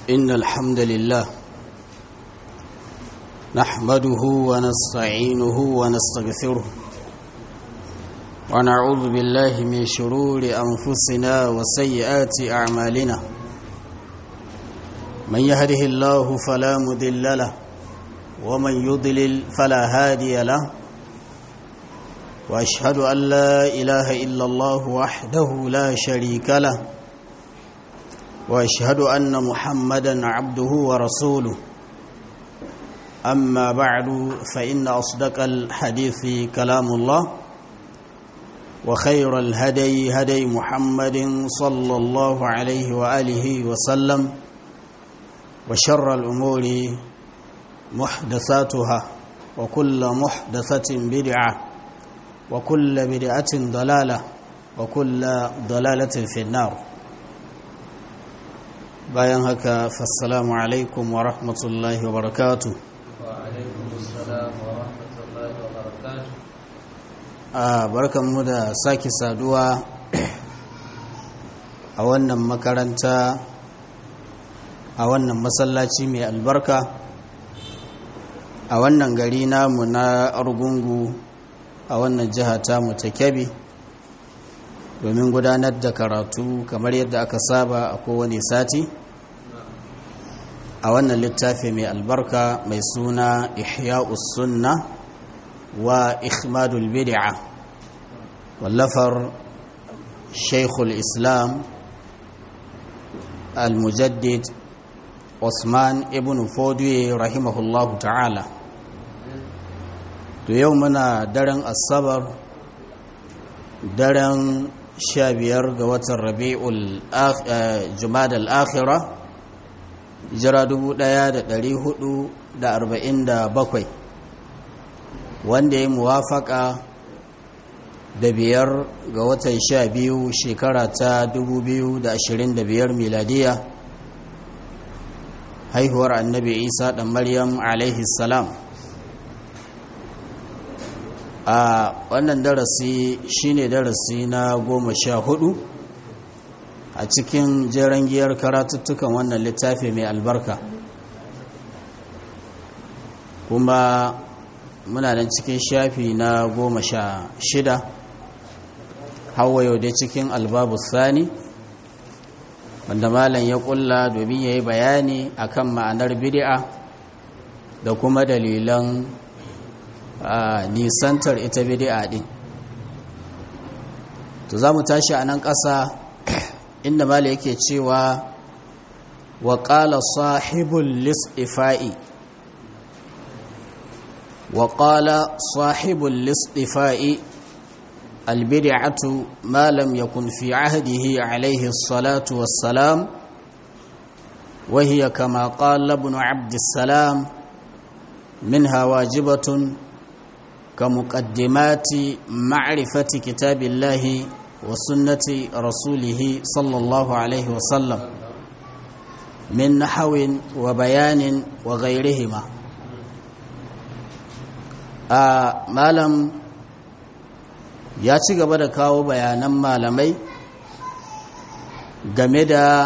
إن الحمد لله نحمده ونستعينه ونستغفره ونعوذ بالله من شرور أنفسنا وسيئات أعمالنا من يهده الله فلا مذل له ومن يضلل فلا هادي له وأشهد أن لا إله إلا الله وحده لا شريك له واشهد ان محمدا عبده ورسوله اما بعد فان اصدق الحديث كلام الله وخير الهدي هدي محمد صلى الله عليه واله وسلم وشر الامور محدثاتها وكل محدثه بدعه وكل بدعه ضلاله وكل ضلاله في النار bayan haka fassalamu alaikum wa rahmatullahi wa barakatu a barkanmu da sake saduwa a wannan makaranta a wannan masallaci mai albarka a wannan gari namu na argungu a wannan jiha tamu ta kyabi domin gudanar da karatu kamar yadda aka saba a kowane sati a wannan littafi mai albarka mai suna ihya'us sunna wa ikhmadul bid'a wallafar shaikhul islam al-mujaddid Usman ibn Fodiye rahimahullahu ta'ala to yau muna daren asabar daren sha biyar ga watan rabi'ul jumada al-akhira jira bakwai, wanda ya muwafaka da biyar ga watan sha biyu shekara ta biyar miladiya haihuwar annabi isa ɗan maryam alaihi salam a wannan darasi shine darasi na goma sha hudu a cikin jeren giyar karatuttukan wannan littafi mai albarka kuma muna nan cikin shafi na goma sha shida hawa yau dai cikin albabu sani wanda malam ya kulla domin ya yi bayani akan ma'anar bid'a da kuma dalilan nisantar ita bid'a din to za mu tashi a nan ƙasa inda mala yake cewa wa ƙala sahibul lis'ifa'i wa ƙala sahibul lis'ifa'i albid'atu ma lam yakun fi ahdihi alayhi salatu wassalam wa hiya kama qala ibn abd salam minha wajibatun kamuqaddimati ma'rifati kitabillahi وسنة رسوله صلى الله عليه وسلم من نحو وبيان وغيرهما malam ya ci gaba da kawo bayanan malamai game da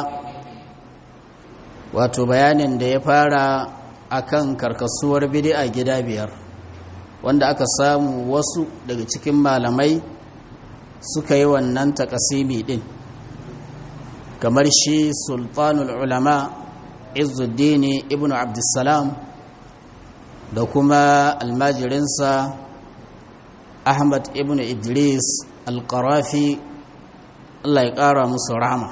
wato bayanin da ya fara akan karkasuwar bid'a gida biyar wanda aka samu wasu daga cikin malamai suka yi wannan takasimi din kamar shi sultanul ulama izuddini ibn abdussalam da kuma almajirinsa ahmad ibn idris alkarafi allah ya kara musu rama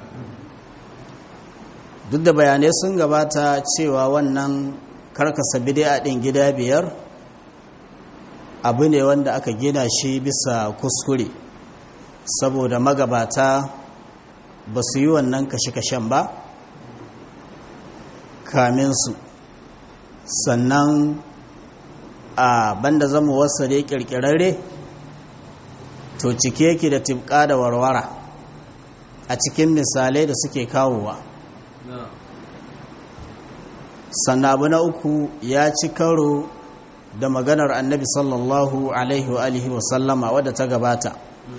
duk da bayanai sun gabata cewa wannan karkasa bid'a din gida biyar abu ne wanda aka gina shi bisa kuskure saboda magabata ba su yi wannan kashe-kashen ba kaminsu sannan a banda zama wasa da kirkirarre to cike yake da tibka da warwara a cikin misalai da suke kawowa sannan abu na uku ya ci karo da maganar annabi sallallahu alaihi wa alihi wasallama wadda ta gabata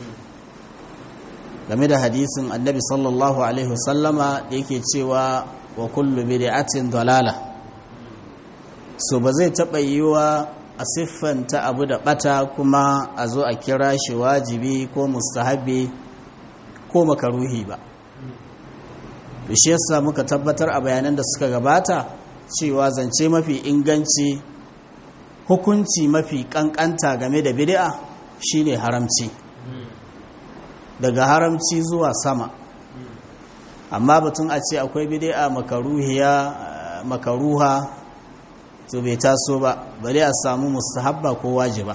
game da hadisin annabi sallallahu alaihi wasallama da yake cewa wa kullu bid'atin dalala so ba zai taɓa yiwa a siffanta abu da ɓata kuma a zo a kira shi wajibi ko mustahabi ko makaruhi ba shi yasa muka tabbatar a bayanan da suka gabata cewa zance mafi inganci hukunci mafi kankanta game da bid'a shine haramci daga haramci zuwa sama amma batun a ce akwai bid'a makaruhiya makaruha to bai taso ba bari a samu mustahabba ko wajiba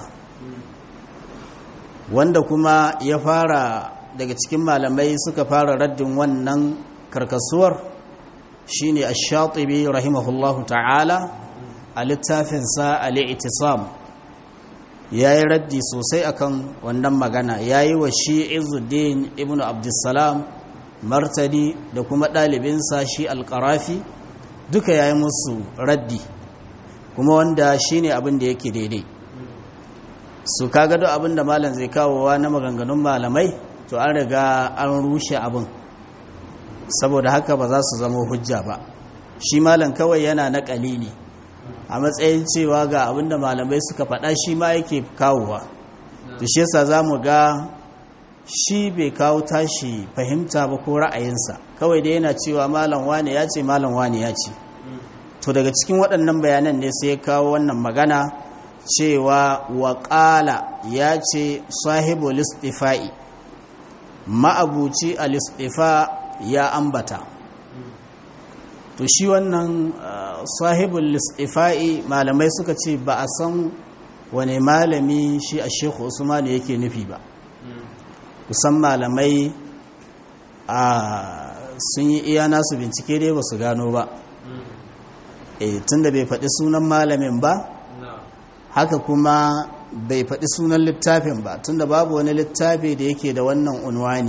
wanda kuma ya fara daga cikin malamai suka fara raddin wannan karkasuwar shine ash-shatibi rahimahullahu ta'ala a littafinsa al-i'tisam yayi raddi sosai akan wannan magana yayi wa shi Izzuddin ibn Abdussalam martani da kuma ɗalibinsa shi al-Qarafi duka yayi musu raddi kuma wanda shine abin da yake daidai su kaga duk abin da malam zai kawowa na maganganun malamai to an riga an rushe abin saboda haka ba za su zama hujja ba shi malam kawai yana na ne a matsayin cewa ga abinda malamai suka faɗa shi ma yake kawowa to shi yasa za mu ga shi bai kawo tashi fahimta ba ko ra'ayinsa kawai da yana cewa malam wane ya ce malam wane ya ce to daga cikin waɗannan bayanan ne sai ya kawo wannan magana cewa waƙala ya ce sahibu listifa'i ma'abuci a listifa ya ambata to shi wannan sahibul listifa'i malamai suka ce ba a san wane malami shi a shekhu usmanu yake nufi ba kusan malamai a sun yi iya nasu bincike dai ba su gano ba e tunda bai faɗi sunan malamin ba haka kuma bai faɗi sunan littafin ba tunda babu wani littafi da yake da wannan unwani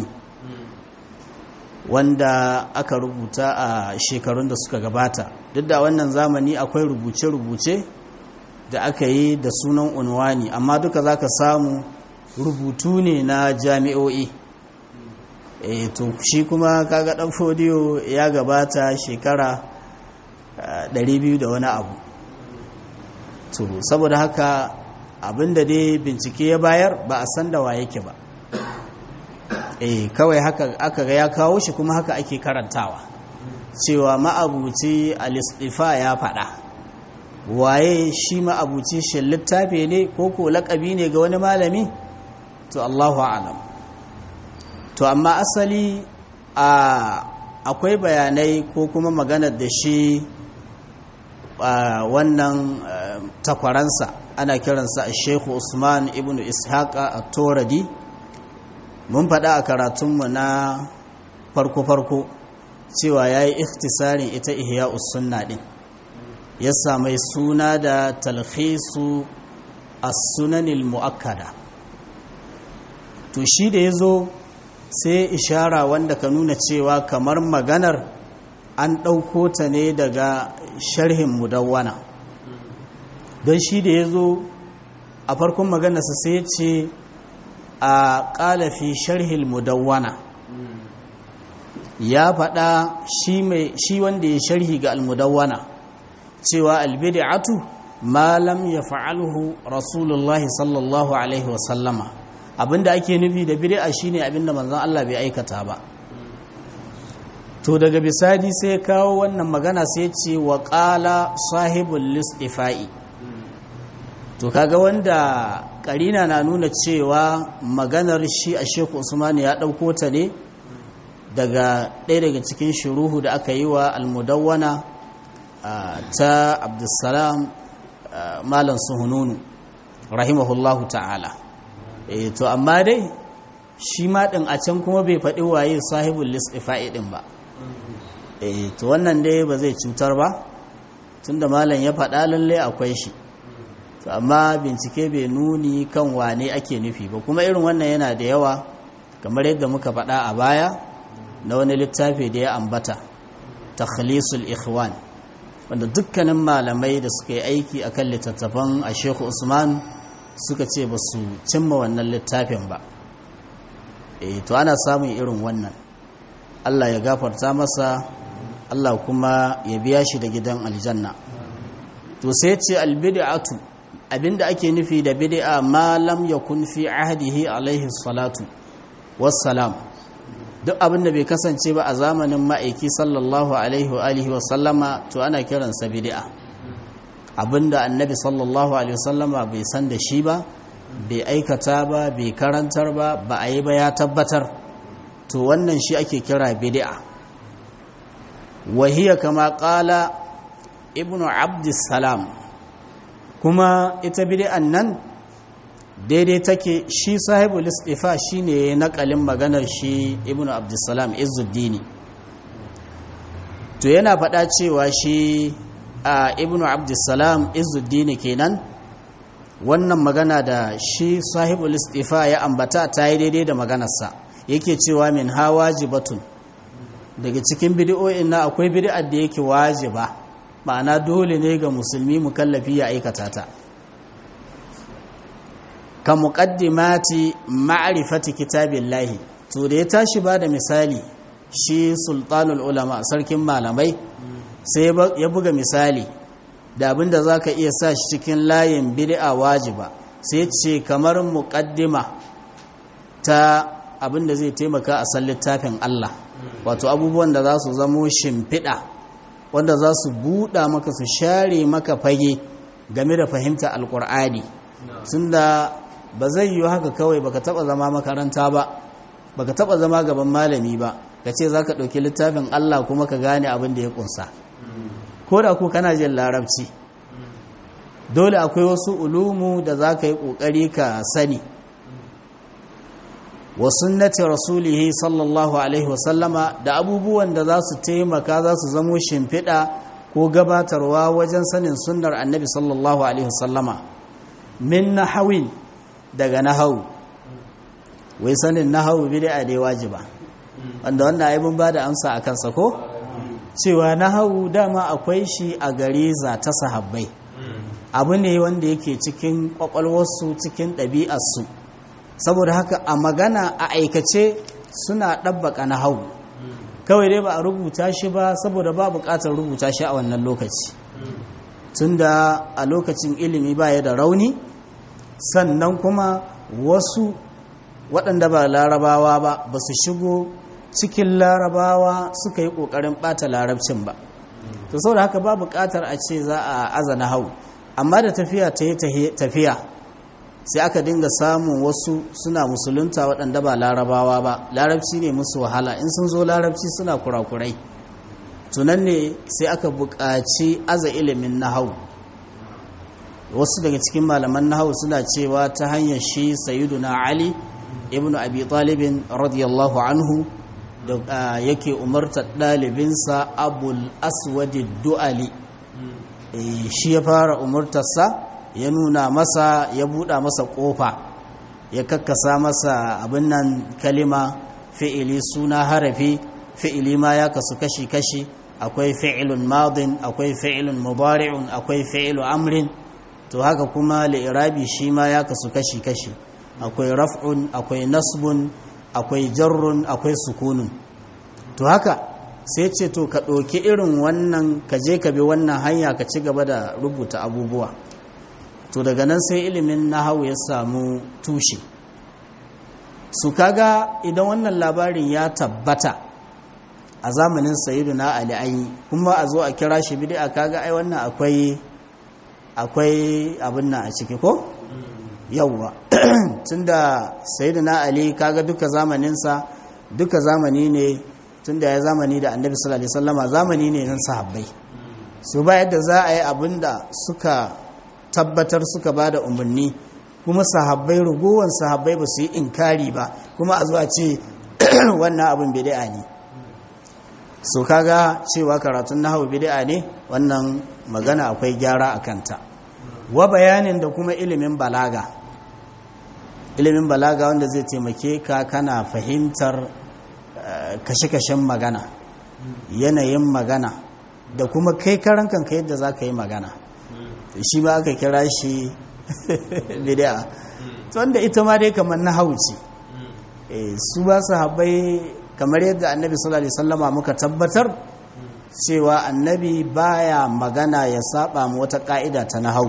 wanda aka rubuta a shekarun da suka gabata duk da wannan zamani akwai rubuce-rubuce da aka yi da sunan unwani amma duka za ka samu rubutu ne na jami'o'i e to shi kuma kaga dan fodiyo ya gabata shekara 200 da wani abu to saboda haka abinda dai bincike ya bayar ba a san da wa yake ba eh kawai haka aka ga ya kawo shi kuma haka ake karantawa cewa ma'abuci al-istifa ya faɗa waye shi ma'abuci shi littafi ne ko ko laƙabi ne ga wani malami to Allahu a'lam to amma asali a akwai bayanai ko kuma maganar da shi wannan takwaransa ana kiransa a Sheikh Usman ibn Ishaqa at-Toradi mun faɗa a karatunmu na farko-farko cewa ya yi ikhtisarin ita ihya sunna ɗin ya samai suna da talhisu as-sunanil mu'akkada to shi da ya zo sai ishara wanda ka nuna cewa kamar maganar an ɗauko ta ne daga sharhin mudawwana don shi da ya zo a farkon maganarsa sai ce a ƙalafi sharhil mudawwana ya faɗa shi wanda ya sharhi ga almudawwana cewa albid'atu ma lam ya fa'alhu rasulullahi sallallahu alaihi wasallama abinda ake nufi da bid'a shine abinda manzon Allah bai aikata ba to daga bisadi sai kawo wannan magana sai ce wa qala sahibul listifa'i to kaga wanda karina na nuna cewa maganar shi a Sheikh Usman ya dauko ta ne daga ɗaya daga cikin shuruhu da aka yi wa almudawwana ta Abdulsalam Malam Suhununu rahimahullahu ta'ala eh to amma dai shi ma din a can kuma bai faɗi waye sahibul listifa'i din ba eh to wannan dai ba zai cutar ba tunda malam ya faɗa lalle akwai shi to amma bincike bai nuni kan wane ake nufi ba kuma irin wannan yana da yawa kamar yadda muka faɗa a baya na wani littafi da ya ambata takhlisul ikhwan wanda dukkanin malamai da suka yi aiki akan littattafan a Sheikh Usman suka ce ba su cimma wannan littafin ba e to ana samun irin wannan Allah ya gafarta masa Allah kuma ya biya shi da gidan aljanna to sai ce albid'atu abinda ake nufi da bid'a ma lam yakun fi ahdihi alaihi salatu wassalam duk abinda bai kasance ba a zamanin ma'aiki sallallahu alaihi wa alihi wa sallama to ana kiransa bid'a abinda annabi sallallahu alaihi wa sallama bai san da shi ba bai aikata ba bai karantar ba ba a yi ba ya tabbatar to wannan shi ake kira bid'a wahiya kama kala ibnu abdussalam kuma ita bid'an nan daidai take shi sahibul istifa shine nakalin maganar shi ibnu abdussalam izzuddini to yana faɗa cewa shi a ibnu abdussalam izzuddini kenan wannan magana da shi sahibul istifa ya ambata ta yi daidai da maganarsa yake cewa min ha wajibatun daga cikin bidi'o'in na akwai bidi'ar da yake wajiba ma'ana dole ne ga musulmi mukallafi ya aikata ta ka muqaddimati ma'rifati kitabillahi to da ya tashi ba da misali shi sultanul ulama sarkin malamai sai ya buga misali da abinda zaka iya sa shi cikin layin bid'a wajiba sai ce kamar muqaddima ta abinda zai taimaka a san littafin Allah wato abubuwan da za su zamo shimfiɗa wanda za su buɗa maka su share maka fage game da fahimta alƙur'ani sun da ba zai yi haka kawai baka taɓa zama makaranta ba baka taɓa zama gaban malami ba ka ce za ka ɗauki littafin Allah kuma ka gane abin da ya ƙunsa ko da ku kana jin larabci dole akwai wasu ulumu da za ka yi ƙoƙari ka sani wa sunnati rasulihi sallallahu alaihi wasallama da abubuwan da za su taimaka za su zamo shimfiɗa ko gabatarwa wajen sanin sunnar annabi sallallahu alaihi wasallama min nahawin daga nahawu wai sanin nahawu bid'a dai wajiba wanda wanda ai mun bada amsa a kansa ko cewa nahawu dama akwai shi a gare za ta sahabbai abu ne wanda yake cikin kwakwalwarsu cikin ɗabi'arsu saboda haka a magana a aikace suna ɗabbaka na hau kawai dai ba a rubuta shi ba saboda ba buƙatar rubuta shi a wannan lokaci tunda a lokacin ilimi ba ya da rauni sannan kuma wasu waɗanda ba larabawa ba ba su shigo cikin larabawa suka yi ƙoƙarin ɓata larabcin ba to saboda haka ba buƙatar a ce za a azana hau amma da tafiya ta yi tafiya sai aka dinga samun wasu suna musulunta waɗanda ba larabawa ba larabci ne musu wahala in sun zo larabci suna kurakurai tunan ne sai aka buƙaci aza ilimin nahau wasu daga cikin malaman nahau suna cewa ta hanyar shi na ali ibn abi talibin radiyallahu anhu da yake umartar ɗalibinsa abul aswadi du'ali shi ya fara umartarsa ya nuna masa ya buɗa masa ƙofa ya kakkasa masa abin nan kalima fi'ili suna harafi fi'ili ma ya kasu kashi-kashi akwai fi'ilun madin akwai fi'ilun mubari'un akwai fi'ilu amrin to haka kuma li'irabi shi ma ya kasu kashi-kashi akwai raf'un akwai nasbun akwai jarrun akwai sukunun to haka sai ce to ka ɗauki irin wannan ka je ka bi wannan hanya ka ci gaba da rubuta abubuwa to daga nan sai ilimin nahawu ya samu tushe su kaga idan wannan labarin ya tabbata a zamanin sayyiduna ali ayi kuma a zo a kira shi bid'a kaga ai wannan akwai akwai abin nan a ciki ko yawwa tunda sayyiduna ali kaga duka zamaninsa duka zamani ne tunda ya zamani da annabi sallallahu alaihi wasallama zamani ne nan sahabbai su ba yadda za a yi abinda suka tabbatar suka ba da umarni kuma sahabbai rugowar sahabbai ba su yi inkari ba kuma a zuwa ce wannan abin bid'a ne so kaga cewa karatun nahawu bid'a ne wannan magana akwai gyara a kanta wa bayanin da kuma ilimin balaga ilimin balaga wanda zai taimake ka kana fahimtar kashe-kashen magana yanayin magana da kuma kai karan kanka yadda za ka yi magana shi ba aka kira shi bid'a wanda ita ma dai kamar na hauci su ba su haɓai kamar yadda annabi sallallahu alaihi wasallama muka tabbatar cewa annabi baya magana ya saba mu wata ka'ida ta nahau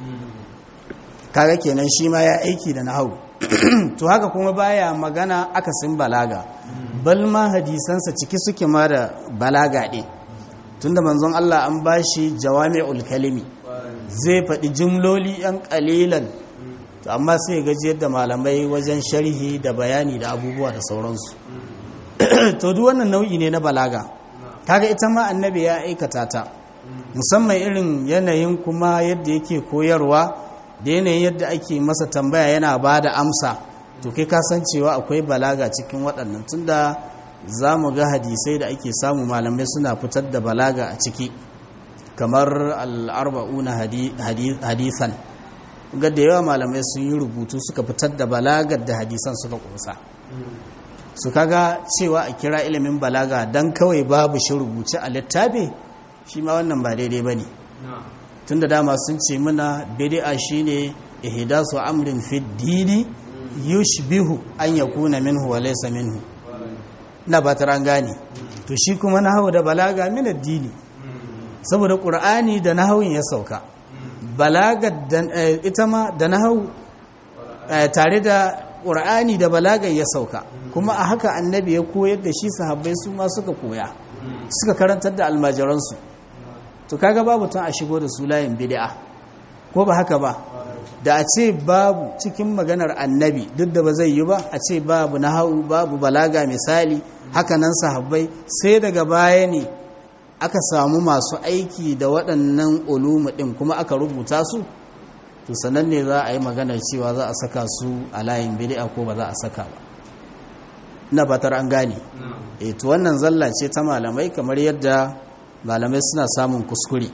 kaga kenan shi ma ya aiki da nahau to haka kuma baya magana akasin balaga bal ma hadisansa ciki suke ma da balaga ɗin tunda manzon Allah an bashi jawami'ul kalimi zai faɗi jimloli yan ƙalilan to amma sai gaji yadda malamai wajen sharhi da bayani da abubuwa da sauransu to duk wannan nau'i ne na balaga kaga ita ma annabi ya aikata ta musamman irin yanayin kuma yadda yake koyarwa da yanayin yadda ake masa tambaya yana ba da amsa to kai cewa akwai balaga cikin waɗannan tunda za mu ga hadisai da ake samu malamai suna fitar da balaga a ciki kamar al'arba'una hadisan ga da yawa malamai sun yi rubutu suka fitar da balagar da hadisan suka kusa su kaga cewa a kira ilimin balaga don kawai babu shi rubuce a littafi shi ma wannan ba daidai ba ne tun da dama sun ce muna bidi'a shi ne ihdasu amrin fi dini yushbihu an yakuna minhu wa laysa minhu na ba ta gane to shi kuma nahawu da balaga min addini saboda qur'ani da nahawun ya sauka balaga ita ma da nahawu tare da qur'ani da balaga ya sauka kuma a haka annabi ya koyar da shi sahabbai su ma suka koya suka karantar da almajiransu to kaga babu tun a shigo da su layin bid'a ko ba haka ba da a ce babu cikin maganar annabi duk da ba zai yi ba a ce babu nahawu babu balaga misali hakanan sahabbai sai daga baya ne aka samu masu aiki da waɗannan ulumu ɗin kuma aka rubuta su to sanan ne za a yi maganar cewa za a saka su a layin bid'a ko ba za a saka ba ina fatar an gane eh to wannan zalla ce ta malamai kamar yadda malamai suna samun kuskure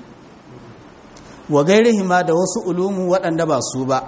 wa gairihima da wasu ulumu waɗanda ba su ba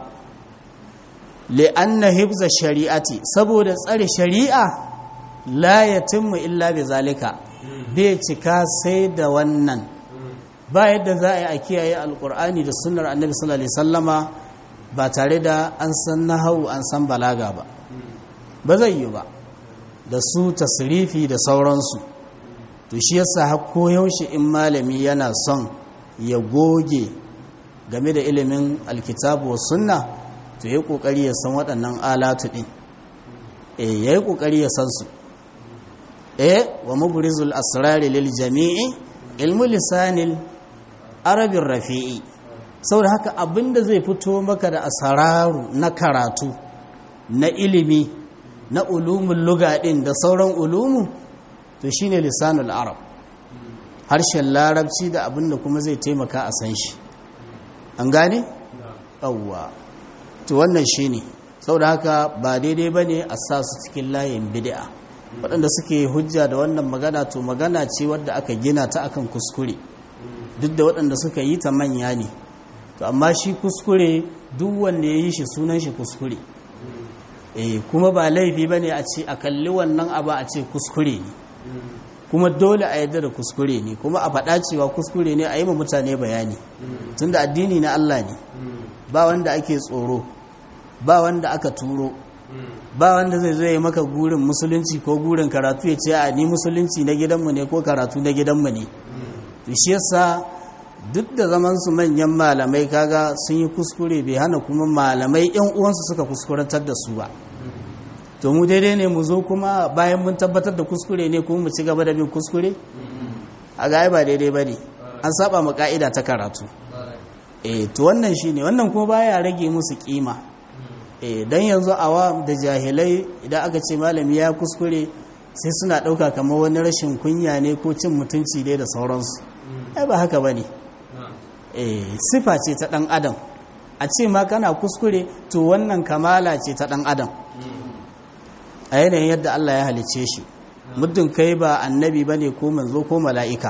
li'anna hibza shari'ati saboda tsare shari'a la yatimmu illa bi zalika bai cika sai da wannan ba yadda za a yi a kiyaye alkur'ani da sunnar annabi sallallahu alaihi sallama ba tare da an san nahawu an san balaga ba ba zai yi ba da su tasrifi da sauransu to shi yasa har koyaushe in malami yana son ya goge game da ilimin alkitabu wa sunna to ya kokari ya san waɗannan alatu ɗin eh ya yi kokari ya san su eh wa mubrizul asrari lil jami'i ilmu lisanil arabin rafi'i saboda haka abinda zai fito maka da asararu na karatu na ilimi na ulumin lugaɗin da sauran ulumu to shine lisanul arab harshen larabci da abinda kuma zai taimaka a san shi an gane? yawwa to wannan shine saboda haka ba daidai ba ne a sa su cikin layin bid'a waɗanda suke hujja da wannan magana to magana ce wadda aka gina ta akan kuskure duk da waɗanda suka yi ta manya ne to amma shi kuskure duk wanda ya yi shi sunan shi kuskure eh kuma ba laifi bane a ce a kalli wannan abu a ce kuskure ne kuma dole a yadda da kuskure ne kuma a faɗa cewa kuskure ne a yi ma mutane bayani tunda addini na Allah ne ba wanda ake tsoro ba wanda aka turo ba wanda zai zo ya maka gurin musulunci ko gurin karatu ya ce a ni musulunci na gidanmu ne ko karatu na gidanmu ne shi yasa duk da zaman su manyan malamai kaga sun yi kuskure bai hana kuma malamai yan uwansu suka kuskurantar da su ba to mu daidai ne mu zo kuma bayan mun tabbatar da kuskure ne kuma mu ci gaba da bin kuskure a ga ba daidai ba ne an saba mu ka'ida ta karatu eh to wannan shine wannan kuma baya rage musu kima eh dan yanzu awa da jahilai idan aka ce malami ya kuskure sai suna ɗauka kamar wani rashin kunya ne ko cin mutunci dai da sauransu ai ba haka ba ne sifa ce ta ɗan adam a ce ma kana kuskure to wannan kamala ce ta ɗan adam a yanayin yadda Allah ya halice shi muddin kai ba annabi ba ne ko manzo ko mala'ika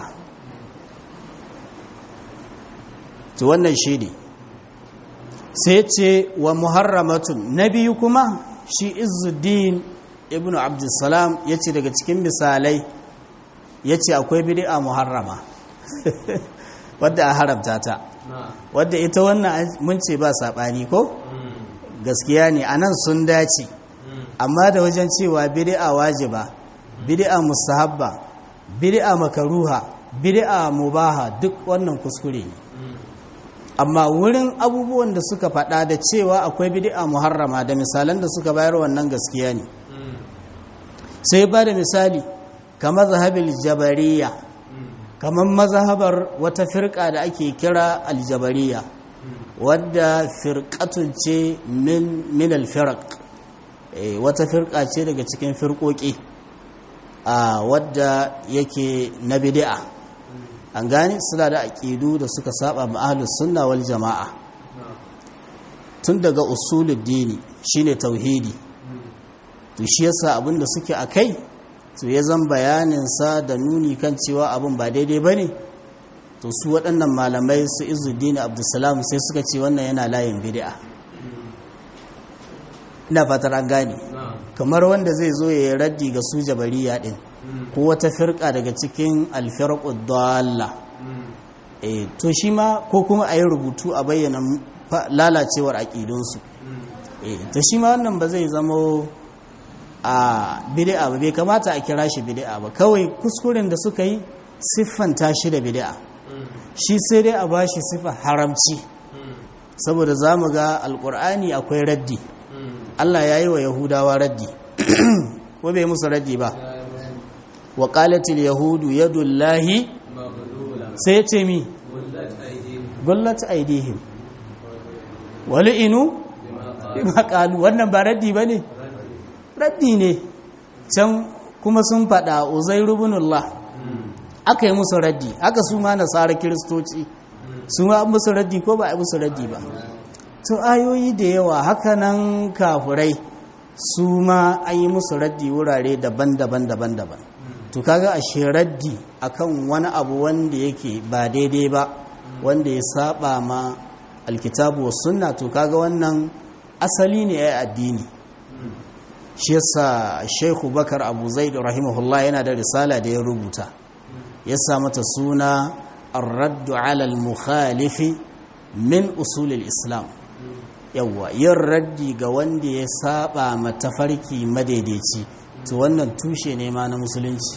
to wannan shi ne sai ce wa muharramatun na biyu kuma shi izuddin ibn abdulsalam ya ce daga cikin misalai ya ce akwai bid'a muharrama wadda a haramta ta wadda ita wannan mun ce ba saɓani ko gaskiya ne a nan sun dace amma da wajen cewa bid'a wajiba bid'a mustahabba bid'a makaruha bid'a mubaha duk wannan kuskure ne amma wurin abubuwan da suka faɗa da cewa akwai bid'a muharrama da misalan da suka bayar wannan gaskiya ne sai ba da misali kamar zahabil jabariya kamar mazhabar wata firka da ake kira aljabariya wadda firqatun ce min min alfirq wata firka ce daga cikin firkoki a wadda yake na bid'a an gane suna da aƙidu da suka saba ma ahlus sunna wal jama'a tun daga usulul dini shine tauhidi to shi yasa abinda suke akai to ya zan bayanin sa da nuni kan cewa abin ba daidai bane to su waɗannan malamai su izuddin abdulsalam sai suka ce wannan yana layin bid'a ina fatar an gane kamar wanda zai zo ya yi raddi ga su jabariya din ko wata firka daga cikin alfirqud dalla eh to shi ma ko kuma a yi rubutu a bayyana lalacewar aƙidunsu eh to shi ma wannan ba zai zama a bid'a ba bai kamata a kira shi bid'a ba kawai kuskuren da suka yi siffanta shi da bid'a shi sai dai a bashi siffa haramci saboda zamu ga alkur'ani akwai raddi Allah ya yi wa yahudawa raddi ko bai musu raddi ba wa qalatil yahudu yadullahi sai ce mi gullat aidihim wal'inu bima qalu wannan ba raddi bane raddi ne can kuma sun fada uzairu ibnullah aka yi musu raddi aka su ma nasara kiristoci su ma musu raddi ko ba a musu raddi ba to ayoyi da yawa hakanan kafurai su ma an yi musu raddi wurare daban-daban daban-daban to kaga ashe raddi akan wani abu wanda yake ba daidai ba wanda ya saba ma alkitabu wa sunna to kaga wannan asali ne ya addini shi yasa Sheikh Bakar Abu Zaid rahimahullah yana da risala da ya rubuta ya sa mata suna ar-radd 'ala al-mukhalif min usul al-islam yawa yin raddi ga wanda ya saba matafarki madaidaici to wannan tushe ne ma na musulunci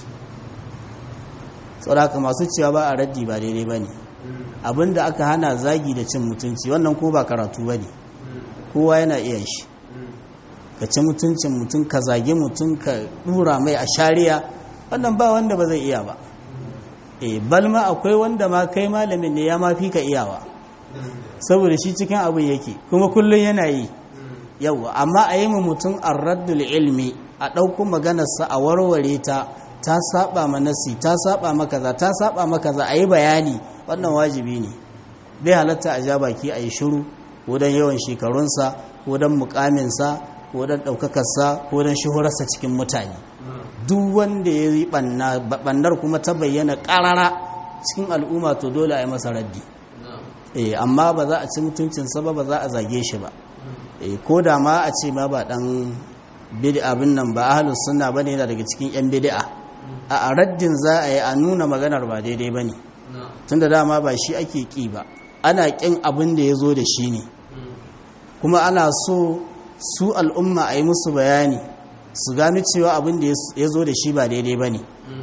saboda masu cewa ba a raddi ba daidai bane abinda aka hana zagi da cin mutunci wannan ko ba karatu bane kowa yana iya shi ka ci mutuncin mutum ka zage mutum ka dura mai a shari'a wannan ba wanda ba zai iya ba e balma akwai wanda ma kai malamin ne ya ma fi ka iyawa saboda shi cikin abin yake kuma kullum yana yi yawa amma a yi mutum arraddul ilmi a ɗauko maganarsa a warware ta ta saba ma nasi ta saba maka za ta saba maka za a yi bayani wannan wajibi ne bai halatta a ja baki a yi shiru ko don yawan shekarunsa ko don mukaminsa ko don ɗaukakarsa ko don shuhurarsa cikin mutane duk wanda ya yi ɓannar kuma ta bayyana ƙarara cikin al'umma to dole a yi masa raddi eh amma ba za a ci mutuncinsa ba ba za a zage shi ba eh ko da ma a ce ma ba ɗan bid'a abin nan ba ahlus sunna bane yana daga cikin yan bid'a a raddin za a yi a nuna maganar ba daidai bane tunda dama ba shi ake ki ba ana kin abin da ya zo da shi ne kuma ana so su al'umma a yi musu bayani su gano cewa abin da ya zo da shi ba daidai ba ne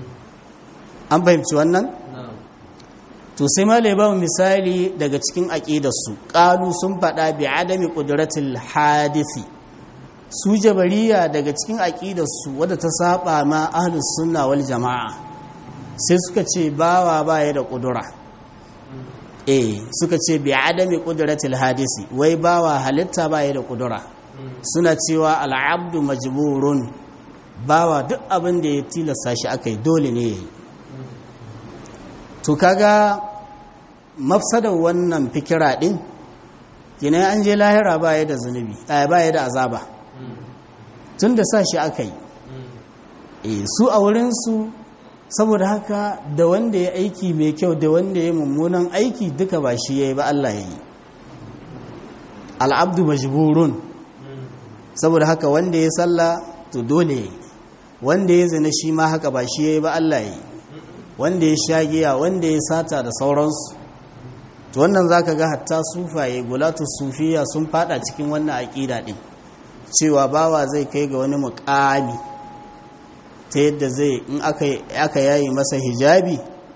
an fahimci wannan? to sai ma ba misali daga cikin aƙidarsu ƙalu sun faɗa bi adami ƙudratul hadisi su jabariya daga cikin aƙidarsu wadda ta saba ma ahlus sunna wal jama'a sai suka ce bawa baya da ƙudura eh suka ce bi adami ƙudratul hadisi wai bawa halitta baya da ƙudura suna cewa al'abdu majburun bawa duk abin da ya tilasta shi aka yi dole ne ya yi to kaga mafsadar wannan fikira din kina an je lahira baya da zunubi baya da azaba tun da sa shi aka yi e su a wurinsu saboda haka da wanda ya aiki mai kyau da wanda ya mummunan aiki duka ba shi ya yi ba Allah ya yi al'abdu majburun saboda haka wanda ya salla to dole ya yi wanda ya zina shi ma haka ba shi ya yi ba Allah ya yi wanda ya sha giya wanda ya sata da sauransu to wannan zaka ga hatta sufaye gulatu sufiya sun fada cikin wannan aqida din cewa bawa zai kai ga wani muqami ta yadda zai in aka aka yayi masa hijabi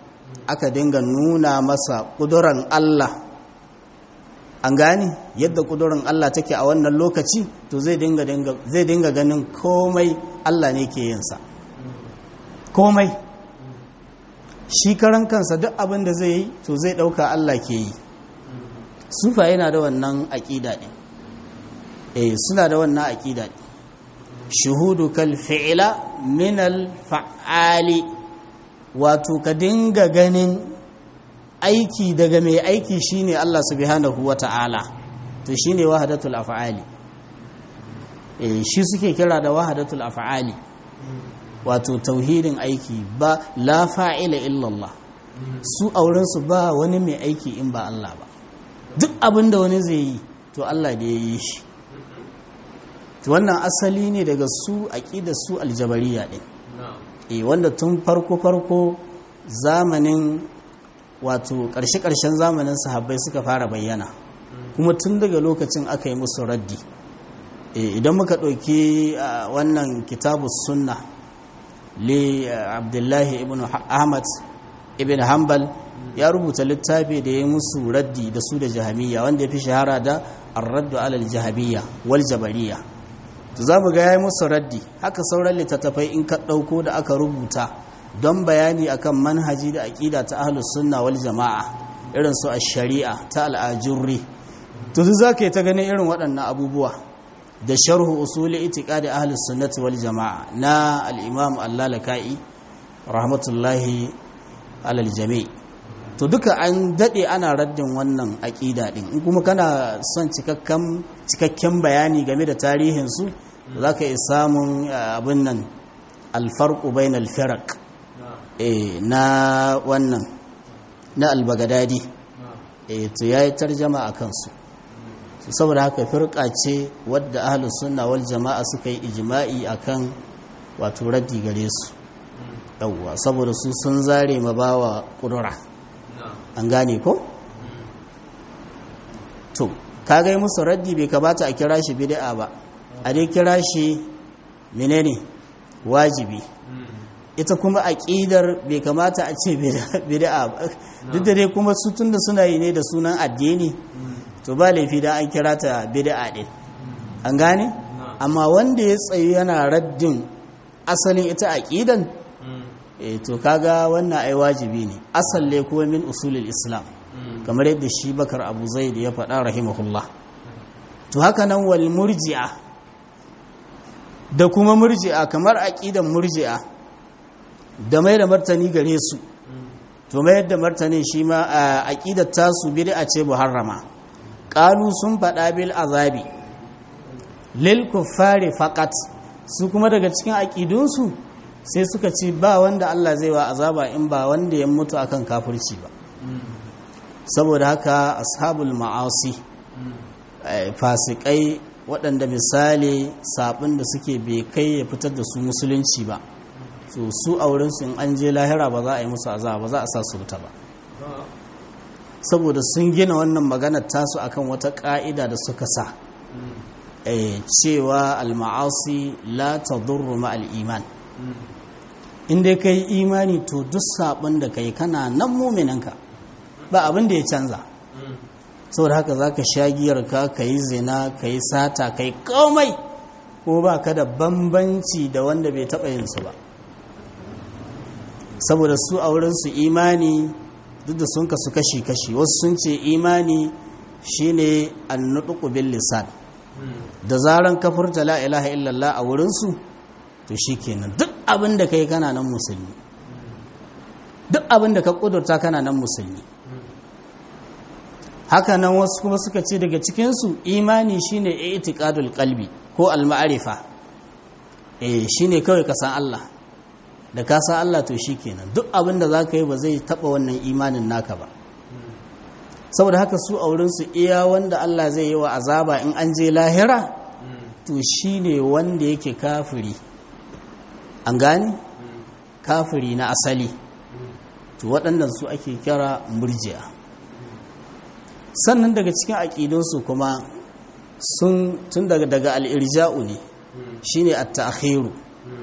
aka dinga nuna masa ƙuduran Allah an gane yadda ƙudurin Allah take a wannan lokaci to zai dinga zai dinga ganin komai Allah ne ke yinsa komai shi karan kansa duk abin da zai yi to zai ɗauka Allah ke yi sufa yana da wannan aƙida ɗin eh suna da wannan aƙida ɗin shuhudu kal fi'ila min al fa'ali wato ka dinga ganin aiki daga mai aiki shine Allah subhanahu wata'ala to shine wahdatul af'ali eh shi suke kira da wahdatul af'ali wato tauhidin aiki ba la fa'ila illallah su auren su ba wani mai aiki in ba Allah ba duk abin da wani zai yi to Allah da ya yi shi to wannan asali ne daga su aqida su aljabariya din eh wanda tun farko farko zamanin wato ƙarshe-ƙarshen zamanin sahabbai suka fara bayyana kuma tun daga lokacin aka yi musu raddi idan muka ɗauki wannan kitabu sunna li abdullahi ibn ahmad ibn hanbal ya rubuta littafi da ya musu raddi da su da jahamiyya wanda ya fi shahara da arraddu alal jahamiyya wal jabariya to za mu ga ya yi musu raddi haka sauran littattafai in ka ɗauko da aka rubuta don bayani akan manhaji da aƙida ta ahlus sunna wal jama'a irin su ash-shari'a ta al-ajurri to duk zaka yi ta ganin irin waɗannan abubuwa da sharhu usuli itiqadi ahlus sunnati wal jama'a na al-imam al-lalaka'i rahmatullahi alal jami' to duka an dade ana raddin wannan aƙida din in kuma kana son cikakken cikakken bayani game da tarihin su zaka yi samun abin nan al-farqu bainal firaq na wannan na albagadadi to ya yi tarjama a kansu saboda haka firka ce wadda ahalus sunna wal jama'a suka yi ijima'i akan wato raddi gare su yawwa saboda su sun zare ma bawa kudura an gane ko to kaga yi musu raddi bai kamata a kira shi bid'a ba a dai kira shi menene wajibi ita kuma aƙidar bai kamata a ce bid'a ba duk da dai kuma su tunda suna yi ne da sunan addini to ba laifi da an kira ta bid'a din an gane amma wanda ya tsayi yana raddin asalin ita aƙidan eh to kaga wannan ai wajibi ne asalle kuma min usulul islam kamar yadda shi bakar abu zaid ya faɗa rahimahullah to haka nan wal murji'a da kuma murji'a kamar aƙidan murji'a da mai da martani gare su to mai da martani shi ma a aqidar tasu bid'a ce muharrama qalu sun fada bil azabi lil kuffari faqat su kuma daga cikin aqidunsu sai suka ce ba wanda Allah zai wa azaba in ba wanda ya mutu akan kafirci ba saboda haka ashabul ma'asi fasikai waɗanda misali sabin da suke bai kai ya fitar da su musulunci ba so su a wurinsu in an je lahira ba za a yi musu azaba ba za a sa su wuta ba saboda sun gina wannan maganar tasu akan wata ka'ida da suka sa cewa alma'asi la tadurru ma'al iman in dai kai imani to duk sabon da kai kana nan muminanka ba abin da ya canza saboda haka za ka sha giyarka ka yi zina ka yi sata ka yi komai ko ba ka da bambanci da wanda bai taɓa yinsu ba saboda su a wurinsu imani duk da sun kasu kashi-kashi wasu sun ce imani shine annuɗuƙu bin lisan da zaran kafurta la ilaha illallah a wurinsu to shi kenan duk abin da ka yi kana nan musulmi duk abin da ka ƙudurta kana nan musulmi haka nan wasu kuma suka ce daga cikinsu imani shine itiqadul qalbi ko al-ma'rifa eh shine kawai ka san Allah da ka san Allah to shikenan duk abin da zaka yi ba zai taba wannan imanin naka ba saboda haka su auren su iya wanda Allah zai yi wa azaba in an je lahira to shine wanda yake kafiri an gane kafiri na asali to waɗannan su ake kira murji'a sannan daga cikin aƙidunsu kuma sun tun daga daga al'irja'u ne shi ne a ta'akhiru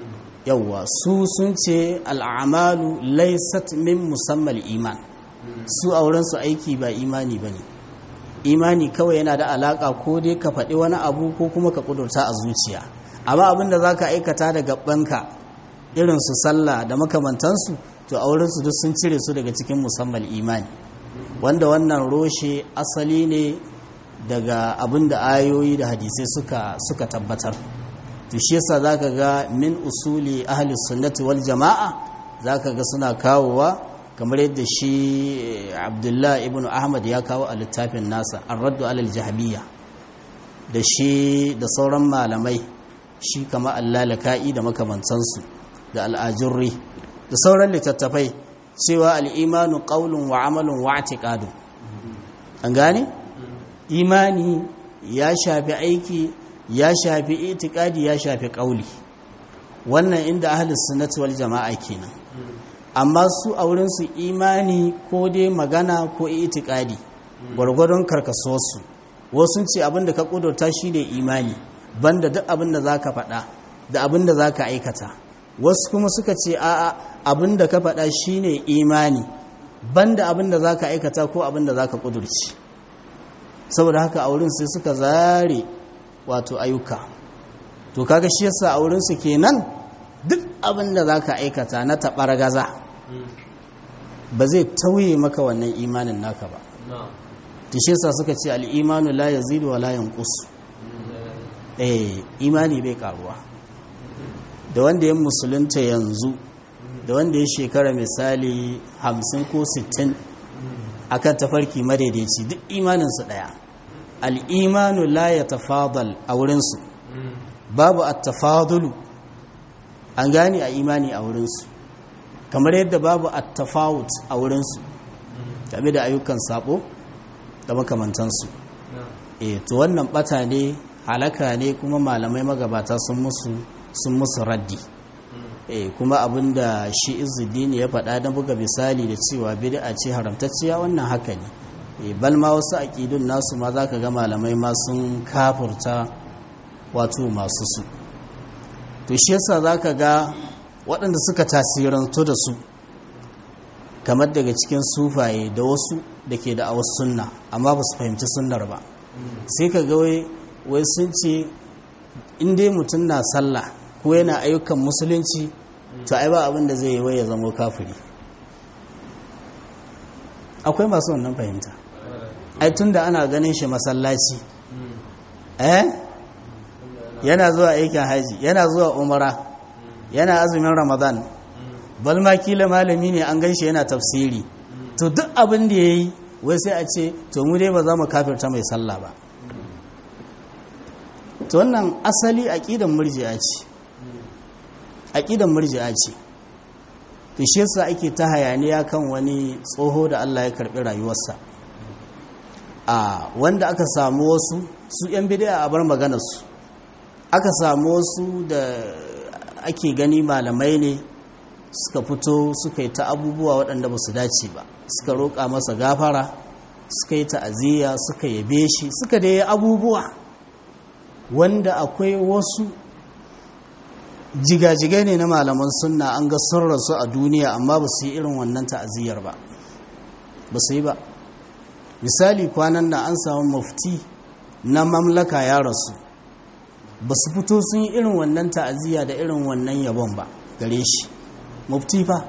yawwa su sun ce al'amalu laysat min musammal iman su aurensu aiki ba imani ba ne imani kawai yana da alaka ko dai ka faɗi wani abu ko kuma ka ƙudurta a zuciya amma abin da za ka aikata da gabanka irin su sallah da makamantansu to aurensu duk sun cire su daga cikin musamman imani wanda wannan roshe asali ne daga abin da ayoyi da hadisai suka, suka tabbatar to shi yasa zaka ga min usuli ahli sunnati wal jama'a zaka ga suna kawowa kamar yadda shi Abdullah ibn Ahmad ya kawo a littafin nasa ar-raddu alal jahmiyya da shi da sauran malamai shi kama allalaka'i da makamantansu da al'ajurri da sauran littattafai cewa al'imanu ƙaunin wa amalin wa atiƙadu an gane? imani ya shafi aiki ya shafi itikadi ya shafi ƙauli wannan inda ahalis sunnati wal jama'a kenan amma su a wurinsu imani ko dai magana ko itikadi gwargwadon karkasuwarsu wasu ce abinda ka ƙudurta shi ne imani banda duk abin da za ka faɗa da abin da za ka aikata wasu kuma suka ce a'a abin da ka faɗa shine imani banda abin da za ka aikata ko abin da za ka ƙudurci saboda haka a wurin sai suka zare wato ayyuka to kaga shi yasa a wurinsu kenan duk abin da za ka aikata na taɓar gaza ba zai tauye maka wannan imanin naka ba to shi yasa suka ce al'imanu la yazidu wa la yanqus eh imani bai karuwa da wanda ya musulunta yanzu da wanda ya shekara misali hamsin ko sittin akan tafarki madaidaici duk imaninsu ɗaya al'imanu la ya tafadal a wurinsu babu a tafadulu an gane a imani a wurinsu kamar yadda babu a tafawut a wurinsu game da ayyukan sabo da makamantansu e to wannan bata ne halaka ne kuma malamai magabata sun musu sun musu raddi e kuma abinda shi izuddin ya faɗa na buga misali da cewa bid'a ce haramtacciya wannan haka ne e bal ma wasu aqidun nasu ma zaka ga malamai ma sun kafurta wato masu su to shi yasa zaka ga waɗanda suka tasirantu da su kamar daga cikin sufaye da wasu da ke da awas sunna amma ba su fahimci sunnar ba sai ka ga wai sun ce in dai mutum na sallah ko yana ayyukan musulunci to ai ba abin da zai yi wai ya zama kafiri akwai masu wannan fahimta ai tun da ana ganin shi masallaci eh yana zuwa aikin haji yana zuwa umara yana azumin ramadan balma kila malami ne an ganshi yana tafsiri to duk abin da ya yi wai sai a ce to mu dai ba za mu kafirta mai sallah ba to wannan asali aqidan murji'a ce aqidan murji'a ce to shi yasa ake ta hayaniya kan wani tsoho da Allah ya karbi rayuwarsa a wanda aka samu wasu su yan bid'a a bar maganar su aka samu wasu da ake gani malamai ne suka fito suka yi ta abubuwa waɗanda ba su dace ba suka roƙa masa gafara suka yi ta'aziyya suka yabe shi suka da yi abubuwa wanda akwai wasu jigajigai ne na malaman sunna an ga sun rasu a duniya amma ba su yi irin wannan ta'aziyyar ba ba su yi ba misali kwanan na an samu mufti na mamlaka ya rasu ba su fito sun yi irin wannan ta'aziyya da irin wannan yabon ba gare shi mufti fa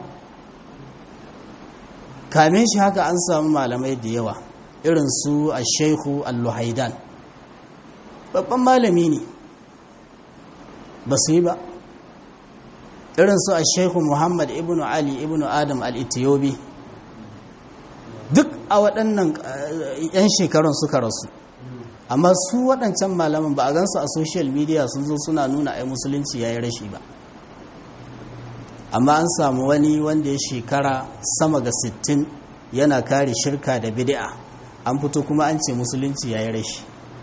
kamin shi haka an samu malamai da yawa irin su a shaihu al-luhaidan babban malami ne ba su yi ba irin su a shaihu muhammad ibn ali ibn adam al-ethiopi duk a waɗannan 'yan shekarun suka rasu amma su waɗancan malaman ba a gansu a social media sun zo suna nuna ai musulunci ya yi rashi ba amma an samu wani wanda ya shekara sama ga 60 yana kare shirka da bid'a an fito kuma an ce musulunci ya yi rashi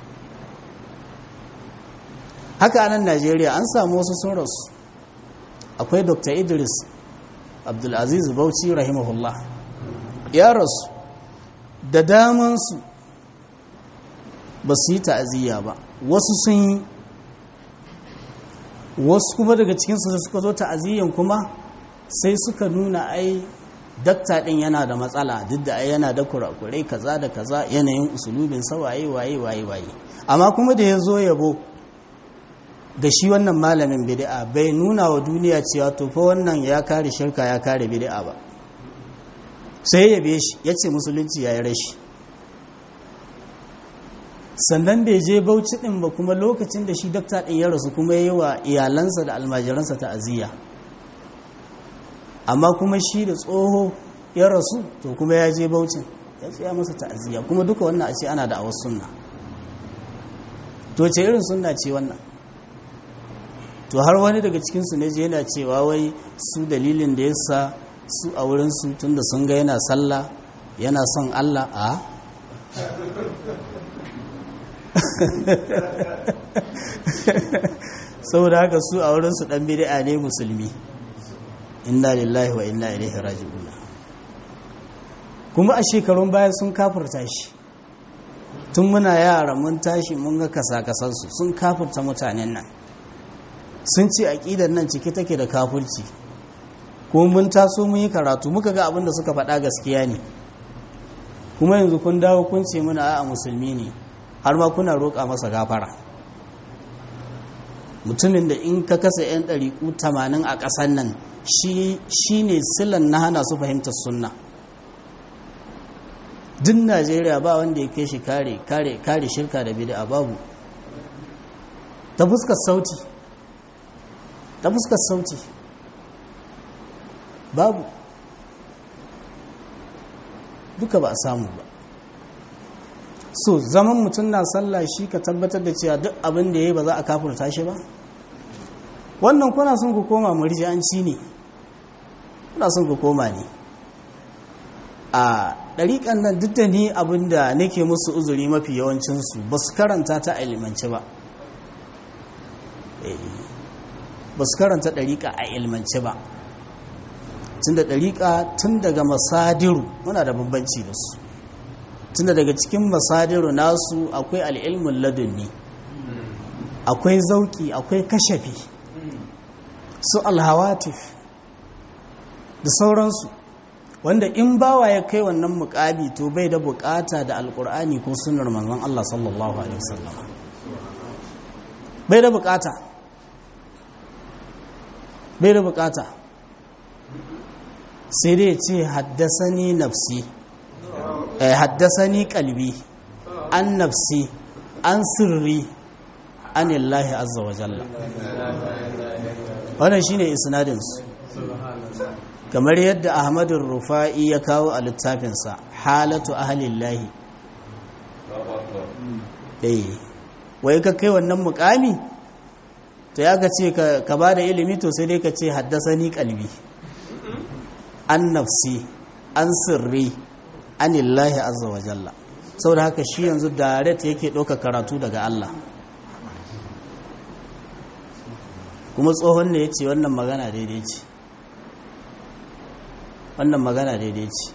haka a nan najeriya an samu wasu sun rasu akwai dr idris abdulaziz bauchi rahimahullah ya rasu da damansu ba su yi ta'aziyya ba wasu sun yi wasu kuma daga cikinsu da suka zo ta'aziyyan kuma sai suka nuna ai dakta din yana da matsala duk da ai yana da kurakurai kaza da kaza yanayin usulubin sa waye waye waye waye amma kuma da ya zo yabo ga shi wannan malamin bid'a bai nuna wa duniya cewa to fa wannan ya kare shirka ya kare bid'a ba sai ya yabe shi ya ce musulunci ya yi rashi sannan bai je bauchi din ba kuma lokacin da shi dakta din ya rasu kuma ya yi wa iyalansa da almajiransa ta'aziyya amma kuma shi da tsoho ya rasu to kuma ya je baucin ya tsaya masa ta'aziyya kuma duka wannan a ce ana da awas sunna to ce irin sunna ce wannan to har wani daga cikinsu ne je yana cewa wai su dalilin da yasa su a wurinsu tunda sun ga yana sallah yana son Allah a saboda haka su a wurinsu dan bid'a ne musulmi inna lillahi wa inna ilaihi raji'un kuma a shekarun baya sun kafirta shi tun muna yara mun tashi mun ga kasa-kasansu sun kafirta mutanen nan sun ce aƙidar nan cike take da kafirci ko mun taso mun yi karatu muka ga abin da suka faɗa gaskiya ne kuma yanzu kun dawo kun ce muna a musulmi ne har ma kuna roƙa masa gafara mutumin da in ka kasa 'yan ɗariƙu tamanin a ƙasar nan shi ne silan na hana su fahimtar sunna duk najeriya ba wanda ya kai shi kare kare kare shirka da bid'a babu ta fuskar sauti ta fuskar sauti babu duka ba a samu ba so zaman mutum na sallah shi ka tabbatar da cewa duk abin da ya yi ba za a kafurta shi ba wannan kuna son ku koma murji'anci ne kuna son ku koma ne a ɗariƙan nan duk da ni abin da nake musu uzuri mafi yawancinsu ba su karanta ta a ilmance ba ba su karanta ɗariƙa a ilmance ba tun da ɗariƙa tun daga masadiru muna da bambanci da su tun da daga cikin masadiru nasu akwai al'ilmin ladunni akwai zauki akwai kashafi su alhawatif da sauransu wanda in bawa ya kai wannan mukabi to bai da bukata da alkur'ani ko sunar manzon Allah sallallahu alaihi wasallam bai da bukata bai da bukata sai dai ce haddasani nafsi eh haddasani kalbi an nafsi an sirri anillahi azza wa jalla wannan shine isnadin su kamar yadda ahmadun rufa'i ya kawo a littafinsa halatu ahalillahi eh wai ka kai wannan mukami to ya ka ce ka ba da ilimi to sai dai ka ce haddasa ni kalbi an nafsi an sirri anillahi azza wa jalla saboda haka shi yanzu direct yake ɗauka karatu daga Allah kuma tsohon ne ya ce wannan magana daidai ce wannan magana daidai ce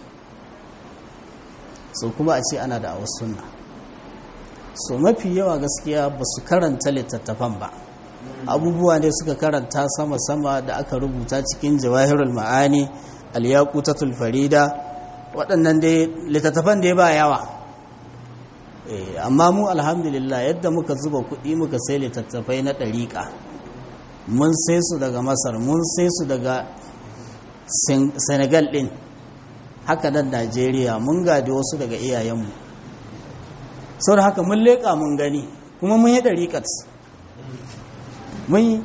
so kuma a ce ana da awas sunna so mafi yawa gaskiya ba su karanta littattafan ba abubuwa ne suka karanta sama-sama da aka rubuta cikin jawahirul ma'ani al-yaqutatul farida waɗannan dai littattafan da ba yawa amma mu alhamdulillah yadda muka zuba kuɗi muka sai littattafai na ɗariƙa mun sai su daga masar mun sai su daga senegal ɗin haka nan najeriya mun gadi wasu daga iyayenmu sau da haka mun leƙa mun gani kuma mun yi ɗariƙat mun yi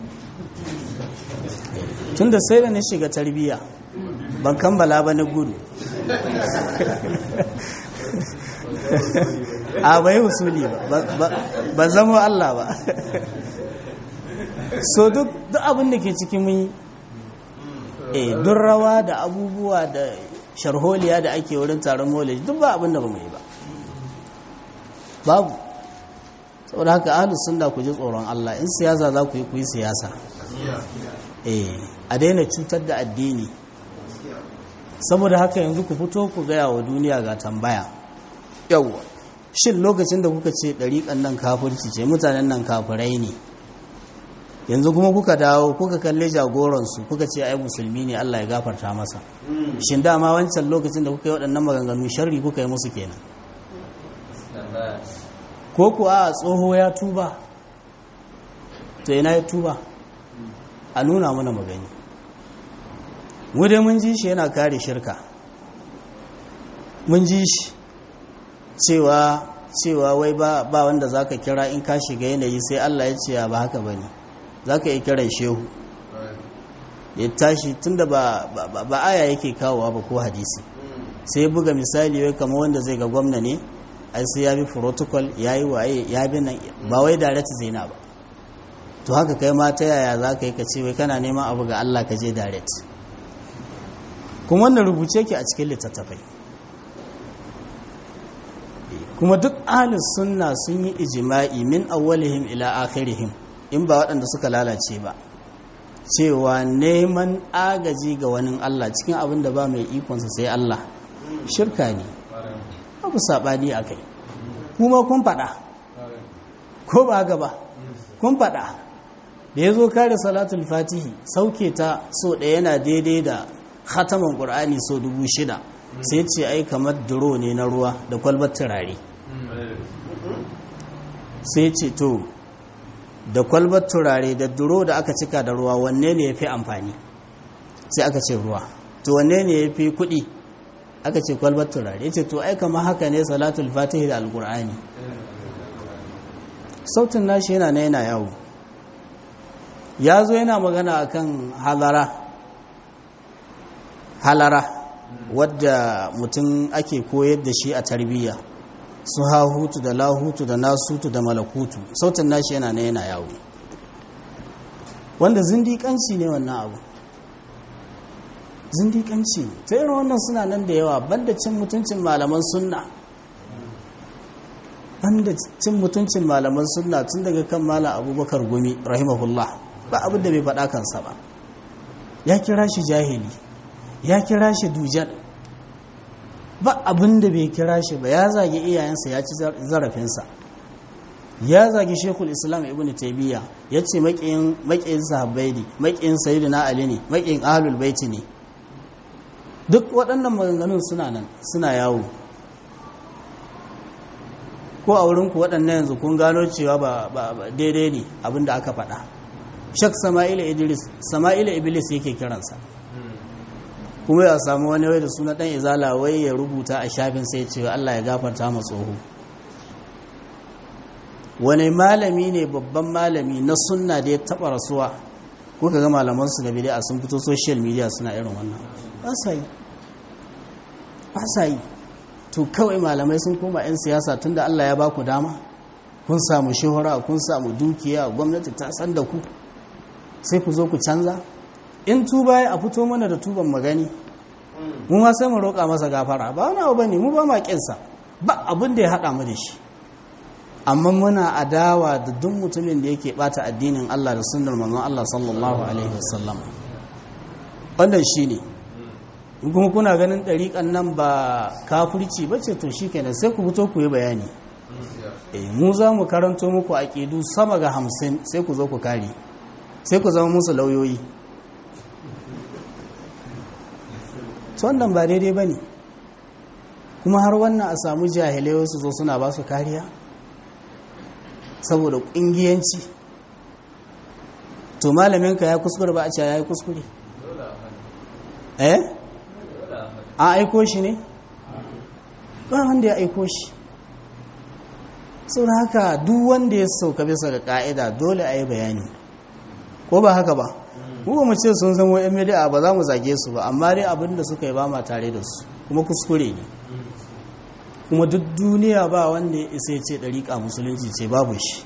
tun da sai da na shiga tarbiyya ban kammala ba na gudu a bai usuli ba ba zama Allah ba so duk abin da ke cikin mun yi eh duk rawa da abubuwa da sharholiya da ake wurin taron molej duk ba abin da ba mu yi ba babu saboda haka ahlus sunna ku ji tsoron Allah in siyasa za ku yi ku yi siyasa eh a daina cutar da addini saboda haka yanzu ku fito ku gaya wa duniya ga tambaya yawwa shin lokacin da kuka ce ɗariƙan nan kafirci ce mutanen nan kafirai ne yanzu kuma kuka dawo kuka kalle jagoransu kuka ce ai musulmi ne Allah ya gafarta masa shin dama wancan lokacin da kuka yi waɗannan maganganu sharri kuka yi musu kenan ko kuwa a tsoho ya tuba to ina ya tuba a nuna mana magani mu dai mun ji shi yana kare shirka mun ji shi cewa cewa wai ba ba wanda zaka kira in ka shiga yanayi sai Allah ya ce ba haka bane zaka yi kiran shehu ya tashi tunda ba ba, ba aya yake kawowa ba ko hadisi sai buga misali wai kamar wanda zai ga gwamna ne ai sai ya bi protocol yayi waye ya bi nan ba wai direct zaina ba to haka kai ma ta yaya zaka yi ka ce wai kana neman abu ga Allah ka je direct kuma wannan rubuce ke a cikin littattafai kuma duk ahlus sunna sun yi ijima'i min awwalihim ila akhirihim in ba waɗanda suka lalace ba cewa neman agaji ga wani Allah cikin abin da ba mai ikonsa sai Allah shirka ne abu saɓani a kai kuma kun faɗa ko ba haka ba kun faɗa da ya zo kare salatul fatihi sauke ta so ɗaya yana daidai da khataman ƙur'ani so dubu shida sai ce ai kamar duro ne na ruwa da kwalbar turare sai ce to da kwalbar turare da duro da aka cika da ruwa wanne ne ya fi amfani sai aka ce ruwa to wanne ne ya fi kuɗi aka ce kwalbar turare ce to ai kamar haka ne salatul fatihi da alƙur'ani sautin nashi yana na yana yawo ya zo yana magana akan halara halara wadda mutum ake koyar da shi a tarbiyya su hahutu da lahutu da nasutu da malakutu sautin nashi yana na yana yawo wanda zindiƙanci ne wannan abu zindiƙanci ne ta irin wannan suna nan da yawa banda cin mutuncin malaman sunna banda cin mutuncin malaman sunna tun daga kan mala abubakar gumi rahimahullah ba abin da bai faɗa kansa ba ya kira shi jahili ya kira shi dujal ba abin da bai kira shi ba ya zagi iyayensa ya ci zarafinsa ya zagi shekul islam ibn taimiyya ya ce maƙiyin sahabbai ne maƙiyin sayidu na ali ne maƙiyin ahalul baiti ne duk waɗannan maganganun suna nan suna yawo ko a wurinku waɗannan yanzu kun gano cewa ba daidai ne abin da aka faɗa shak sama'ila idris sama'ila iblis yake kiransa kuma ya samu wani wai da suna dan izala wai ya rubuta a shafin sai cewa Allah ya gafarta ma tsoho wani malami ne babban malami na sunna da ya taba rasuwa ko kaga malaman su da bid'a sun fito social media suna irin wannan ba sa yi ba sa yi to kawai malamai sun koma yan siyasa tunda Allah ya baku dama kun samu shuhura kun samu dukiya gwamnati ta san da ku sai ku zo ku canza in tuba ya a fito mana da tuban magani mu ma sai mu roƙa masa gafara ba wani abu bane mu ba ma kinsa ba abin da ya haɗa mu da shi amma muna adawa da duk mutumin da yake bata addinin Allah da sunnar manzon Allah sallallahu alaihi wasallam wannan shine in kuma kuna ganin ɗariƙan nan ba kafirci ba ce to shikenan sai ku fito ku yi bayani eh mu za mu karanto muku aƙidu sama ga hamsin sai ku zo ku kare sai ku zama musu lauyoyi wannan ba daidai ba ne kuma har wannan a samu jahilai wasu zo suna ba su kariya saboda ƙungiyanci to malaminka ya kuskure ba a cewa ya yi kuskure eh an aiko shi ne ba wanda ya aiko shi sau haka duk wanda ya sauka bisa ga ka'ida dole a yi bayani ko ba haka ba mu ba mu ce sun zama yan miliya ba za mu zage su ba amma dai abin da suka yi ba ma tare da su kuma kuskure ne kuma duk duniya ba wanda ya isa ce ɗariƙa musulunci ce babu shi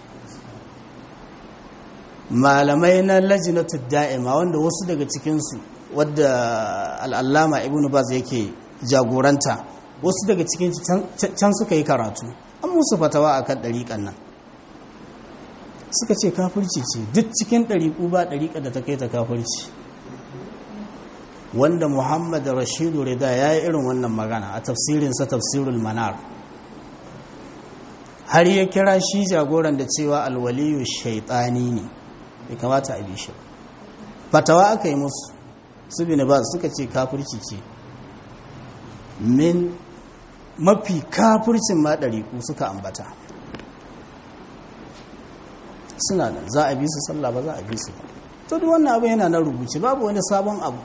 malamai na lajinatu da'ima wanda wasu daga cikinsu wadda al'allama ibn baz yake jagoranta wasu daga cikin can suka yi karatu an musu fatawa a kan ɗariƙan nan suka ce kafirci ce duk cikin ɗariƙu ba ɗariƙa da ta kai ta kafirci wanda muhammad rashidu rida ya yi irin wannan magana a tafsirinsa tafsirul manar har ya kira shi jagoran da cewa alwaliyu shaitani ne bai kamata a bi shi fatawa aka yi musu su bi ba suka ce kafirci ce min mafi kafircin ma ɗariƙu suka ambata suna nan za a bi su sallah ba za a bi su ba to duk wannan abu yana na rubuce babu wani sabon abu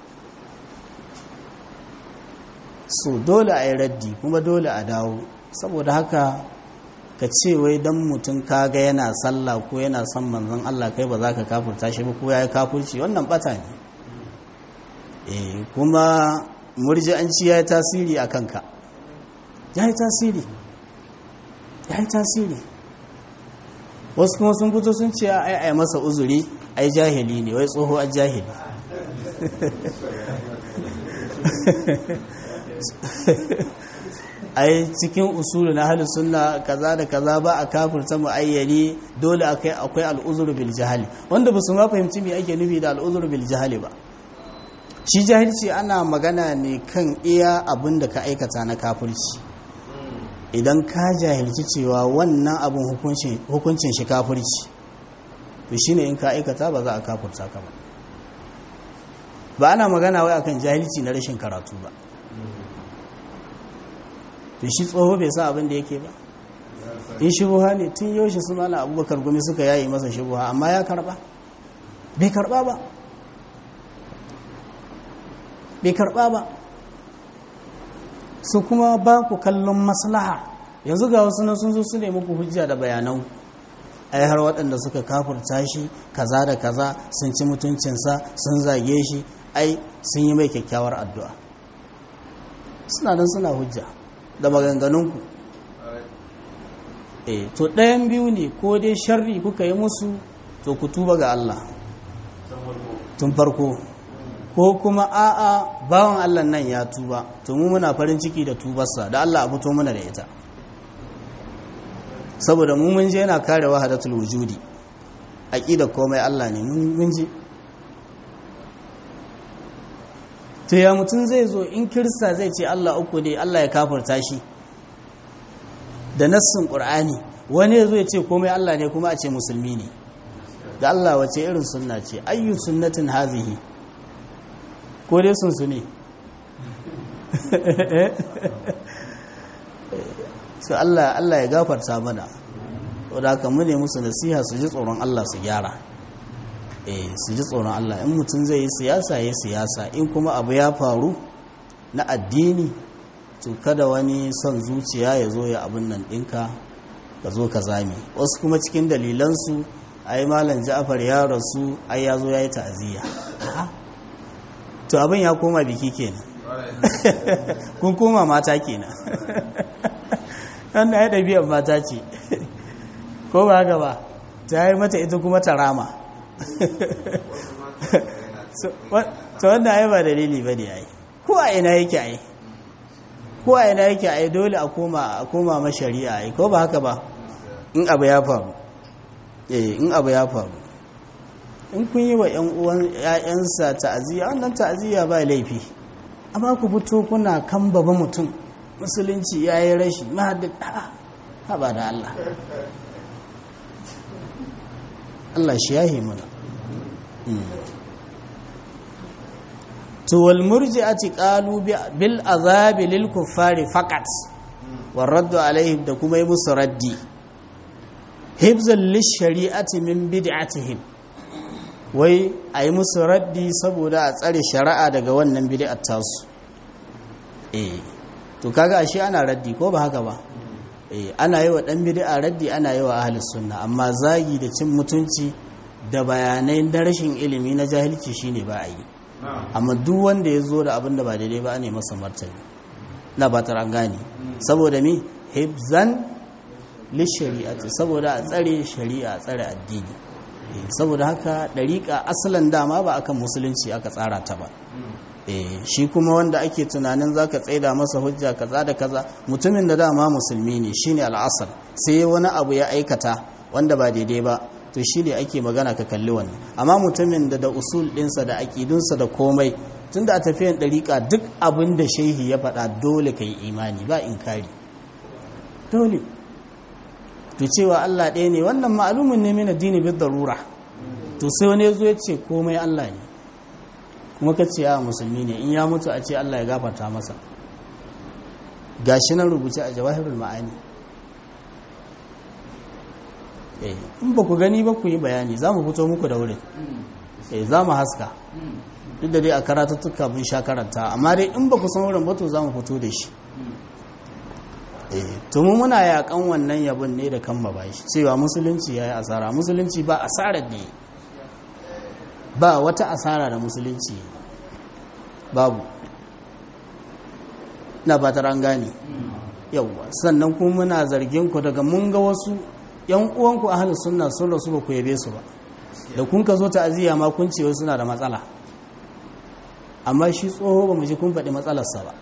so dole a yi raddi kuma dole a dawo saboda haka ka ce wai dan mutum kaga yana sallah ko yana son manzon Allah kai ba za ka kafurta shi ba ko ya yi kafurci wannan bata ne eh kuma murji'anci ya yi tasiri a kanka ya yi tasiri ya yi tasiri wasu kuma sun fito sun ce ai ai masa uzuri ai jahili ne wai tsoho a jahili ai cikin usulu na halin sunna kaza da kaza ba a kafirta muayyani dole akai akwai al'uzuru bil jahali wanda ba su ma fahimci me ake nufi da al'uzuru bil jahali ba shi jahilci ana magana ne kan iya abin da ka aikata na kafirci idan ka jahilci cewa wannan abin hukuncin shi kafirci to shine in ka aikata ba za a kafirta ka ba ba ana magana wai akan jahilci na rashin karatu ba to shi tsoho bai sa abin da yake ba in shubuha ne tun yaushe su mana abubakar gumi suka yayi masa shubuha amma ya karba bai karba ba bai karba ba su kuma ba ku kallon maslaha yanzu ga wasu nan sun zo su ne muku hujja da bayanan ai har waɗanda suka kafurta shi kaza da kaza sun ci mutuncinsa sun zage shi ai sun yi mai kyakkyawar addu'a suna nan suna hujja da maganganunku e to ɗayan biyu ne ko dai sharri kuka yi musu to ku tuba ga Allah tun farko ko kuma a'a bawan Allah nan ya tuba to mu muna farin ciki da tubarsa da Allah a fito mana da ita saboda mu mun je yana kare wahadatul wujudi aqida komai Allah ne mun je to ya mutum zai zo in kirista zai ce Allah uku ne Allah ya kafarta shi da nassin qur'ani wani ya zo ya ce komai Allah ne kuma a ce musulmi ne da Allah wace irin sunna ce ayyu sunnatin hazihi ko dai sun su ne su Allah Allah ya gafarta mana wadda haka mu ne musu nasiha su ji tsoron Allah su gyara eh su ji tsoron Allah in mutum zai yi siyasa ya siyasa in kuma abu ya faru na addini to kada wani son zuciya ya zo ya abin nan ɗinka ka zo ka zame wasu kuma cikin dalilansu ai malam ja'far ya rasu ai ya zo ya yi ta'aziyya to abin ya koma biki kenan kun koma mata kenan wannan ya ɗabi'ar mata ce ko ba haka ba ta yi mata ita kuma ta rama ta wanda ai ba dalili ba ne ai ko a ina yake ai ko a ina yake ai dole a koma a koma ma shari'a ai ko ba haka ba in abu ya faru eh in abu ya faru in kun yi wa ƴan uwan ƴaƴansa ta'aziyya wannan ta'aziyya ba laifi amma ku fito kuna kan baba mutum musulunci yayi rashi mahaddin ha ba da Allah Allah shi yahi mana to wal murji'ati qalu bil azabi lil kuffari faqat war raddu alaihim da kuma yi musu raddi hibzan lish shari'ati min bid'atihim wai ayi musu raddi saboda a tsare shari'a daga wannan bid'at tasu eh to kaga ashe ana raddi ko ba haka ba eh ana yi wa dan bid'a raddi ana yi wa ahlus sunna amma zagi da cin mutunci da bayanai da rashin ilimi na jahilci shine ba a yi amma duk wanda ya zo da abin da ba daidai ba ne masa martani na ba ta gane saboda mi hibzan lishari'ati saboda a tsare shari'a a tsare addini saboda haka ɗariƙa asalin dama ba akan musulunci aka tsara ta ba shi kuma wanda ake tunanin zaka tsaida masa hujja kaza da kaza mutumin da dama musulmi ne shine al'asar sai wani abu ya aikata wanda ba daidai ba to shi ne ake magana ka kalli wannan amma mutumin da da usul ɗinsa da aƙidunsa da komai tun da a tafiyan ɗariƙa duk abin da shehi ya faɗa dole ka yi imani ba in kari dole to cewa Allah ɗaya ne wannan ma'alumin ne min addini bi darura to sai wani ya zo ya ce komai Allah ne kuma ka ce a musulmi ne in ya mutu a ce Allah ya gafarta masa gashi nan rubuce a jawahirul ma'ani in ba ku gani ba ku yi bayani za mu fito muku da wurin za mu haska duk da dai a karatuttuka mun sha karanta amma dai in ba ku san wurin ba to za mu fito da shi to mu muna yakan wannan yabon ne da kan bashi cewa musulunci ya yi asara musulunci ba asarar ne ba wata asara da musulunci babu na ba ta gane yauwa sannan kuma muna zargin ku daga mun ga wasu yan uwanku ahlus sunna sun rasu ba ku yabe su ba da kun ka zo ta'aziyya ma kun ce suna da matsala amma shi tsoho ba mu ji kun faɗi matsalarsa ba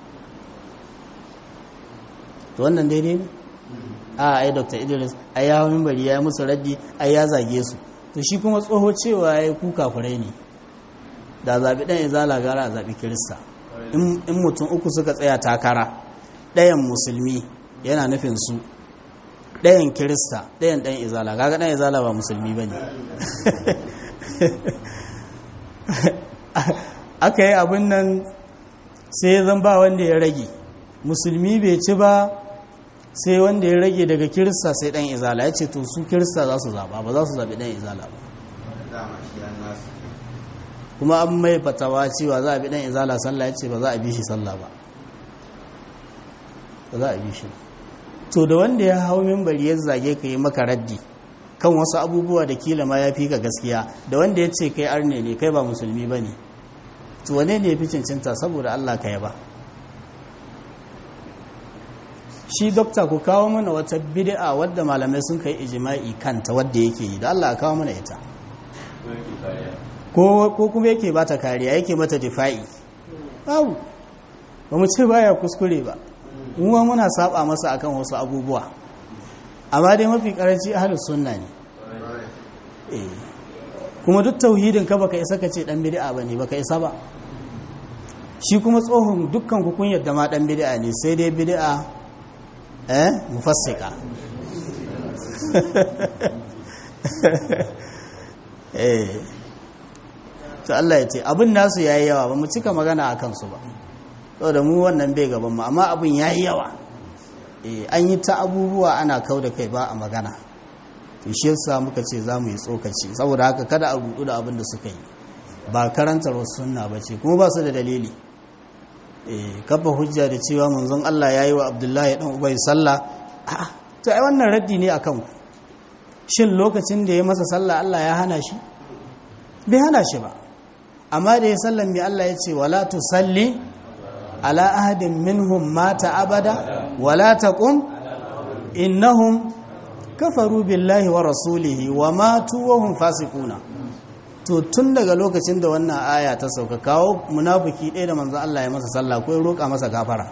to wannan daidai ne a ai dr idris ai ya hawa bari ya yi musu raddi ai ya zage su to shi kuma tsoho cewa ya yi kuka furai ne da zaɓi ɗan izala gara a zaɓi kirista in mutum uku suka tsaya takara ɗayan musulmi yana nufin su ɗayan kirista ɗayan ɗan izala kaga ɗan izala ba musulmi ba ne aka yi abin nan sai zan ba wanda ya rage musulmi bai ci ba sai wanda ya rage daga kirista sai ɗan izala ya ce to su kirista za su zaɓa ba za su zaɓi ɗan izala ba kuma an mai fatawa cewa za a bi ɗan izala sallah ya ce ba za a bi shi sallah ba ba za a bi shi to da wanda ya hau mimbari ya zage ka yi maka raddi kan wasu abubuwa da kila ma ya fi ka gaskiya da wanda ya ce kai arne ne kai ba musulmi ba ne to wane ne ya fi cincinta saboda allah ka ba shi dokta ku kawo mana wata bid'a wadda malamai sun kai ijima'i kanta wadda yake yi da allah kawo mana ita ko kuma yake ba ta kariya yake mata difa'i babu ba mu ce baya kuskure ba muwa muna saba masa akan wasu abubuwa amma dai mafi karanci ahlus sunna ne kuma duk tauhidin ka baka isa ka ce dan bid'a bane baka isa ba shi kuma tsohon dukkan ku kun yadda ma dan bid'a ne sai dai bid'a eh mufassika eh to Allah ya ce abin nasu yayi yawa ba mu cika magana akan su ba da mu wannan bai gaban mu amma abin yayi yawa eh an yi ta abubuwa ana kau da kai ba a magana to shi yasa muka ce za mu yi tsokaci saboda haka kada a rudu da abin da suka yi ba karantar wasu sunna ba ce kuma ba su da dalili eh kafa hujja da cewa manzon Allah ya yi wa Abdullahi dan Ubay sallah a'a to ai wannan raddi ne akan ku shin lokacin da ya masa sallah Allah ya hana shi bai hana shi ba amma da ya sallan mai Allah ya ce wala tusalli ala ahadin minhum mata abada wala taqum innahum kafaru billahi wa rasulihi wa matu wa hum fasiquna to tun daga lokacin da wannan aya ta sauka kawo munafiki ɗaya da manzo Allah ya masa sallah ko ya roƙa masa gafara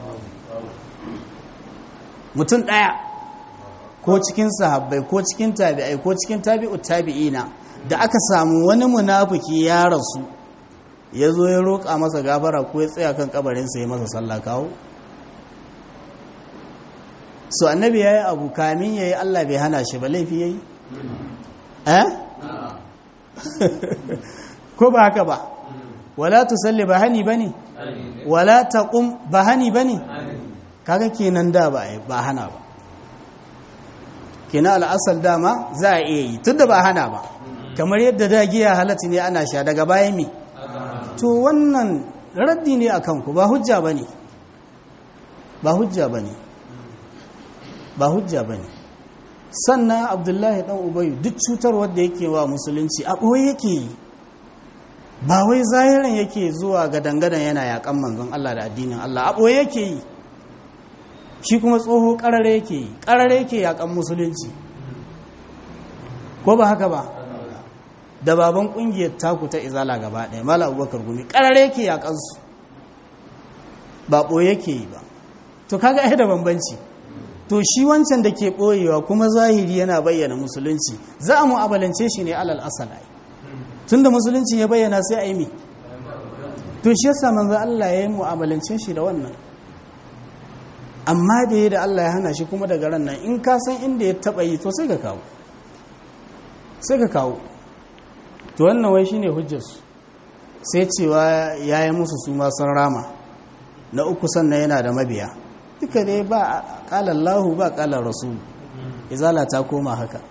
mutum ɗaya ko cikin sahabbai ko cikin tabi'ai ko cikin tabi'ut tabi'ina da aka samu wani munafiki ya rasu ya zo ya roƙa masa gafara ko ya tsaya kan kabarinsa ya masa sallah kawo so annabi ya yi abu kamin ya yi allah bai hana shi ba laifi ya yi eh ko ba haka ba wala tusalli ba hani ba ne wala taqum ba hani ba ne kaga kenan da ba ba hana ba kenan al'asal dama za a iya yi tunda ba hana ba kamar yadda da giya halatta ne ana sha daga bayan mi to wannan raddi ne a kanku ba hujja ba ne ba hujja ba ne ba hujja ba ne sannan abdullahi dan ubayu duk cutar wadda yake wa musulunci a ɓoye yake yi ba wai zahiran yake zuwa ga dangadan yana yakan manzon Allah da addinin Allah a ɓoye yake yi shi kuma tsoho ƙarare yake yi ƙarare yake yakan musulunci ko ba haka ba da baban ƙungiyar taku ta izala gaba ɗaya mala abubakar gumi ƙarare yake yakansu ba ɓoye yake yi ba to kaga ai da bambanci to shi wancan da ke ɓoyewa kuma zahiri yana bayyana musulunci za a mu'abalance shi ne alal asala tun da musulunci ya bayyana sai a yi mi to shi yasa manzo Allah ya yi mu'amalance shi da wannan amma da ya da Allah ya hana shi kuma daga ran nan in ka san inda ya taba yi to sai ka kawo sai ka kawo to wannan wai shine hujjarsu sai cewa ya yi musu su masu rama na uku sannan yana da mabiya duka dai ba ƙalar lahu ba ƙalar rasul izala ta koma haka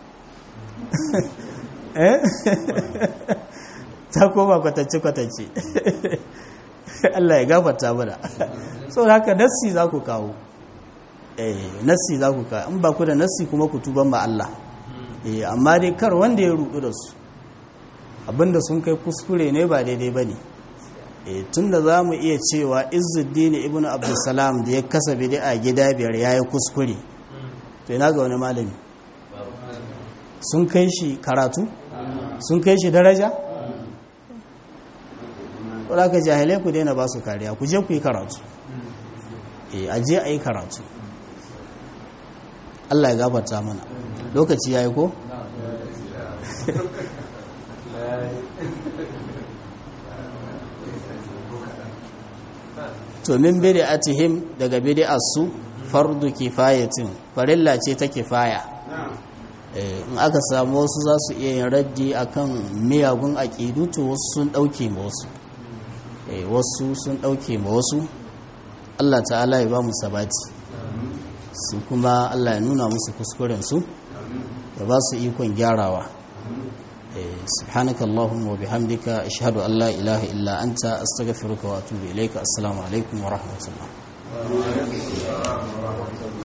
ta koma kwatance-kwatance Allah ya gafarta mana so haka nassi za ku kawo eh nassi za ku kawo in ba ku da nassi kuma ku tuban ba Allah eh amma dai kar wanda ya rudu da su abinda sun kai kuskure ne ba daidai bane eh tunda zamu iya cewa Izzuddin ibn Abdulsalam da ya kasa bid'a gida biyar yayi kuskure to ina ga wani malami sun kai shi karatu sun kai shi daraja wadda ka jahilai ku daina ba su kariya ku je ku yi karatu e a je a yi karatu Allah ya gabata mana lokaci ya yi ko? to min bid'atihim daga bid'arsu fardu kifayatin farilla ce ta kifaya in aka samu wasu za su iya yin raddi akan miyagun aƙidu to wasu sun ɗauke ma wasu wasu sun ɗauke ma wasu Allah ta'ala ya ba mu sabati su kuma Allah ya nuna musu kuskurensu ya ba su ikon gyarawa سبحانك اللهم وبحمدك أشهد أن لا إله إلا أنت أستغفرك وأتوب إليك السلام عليكم ورحمة الله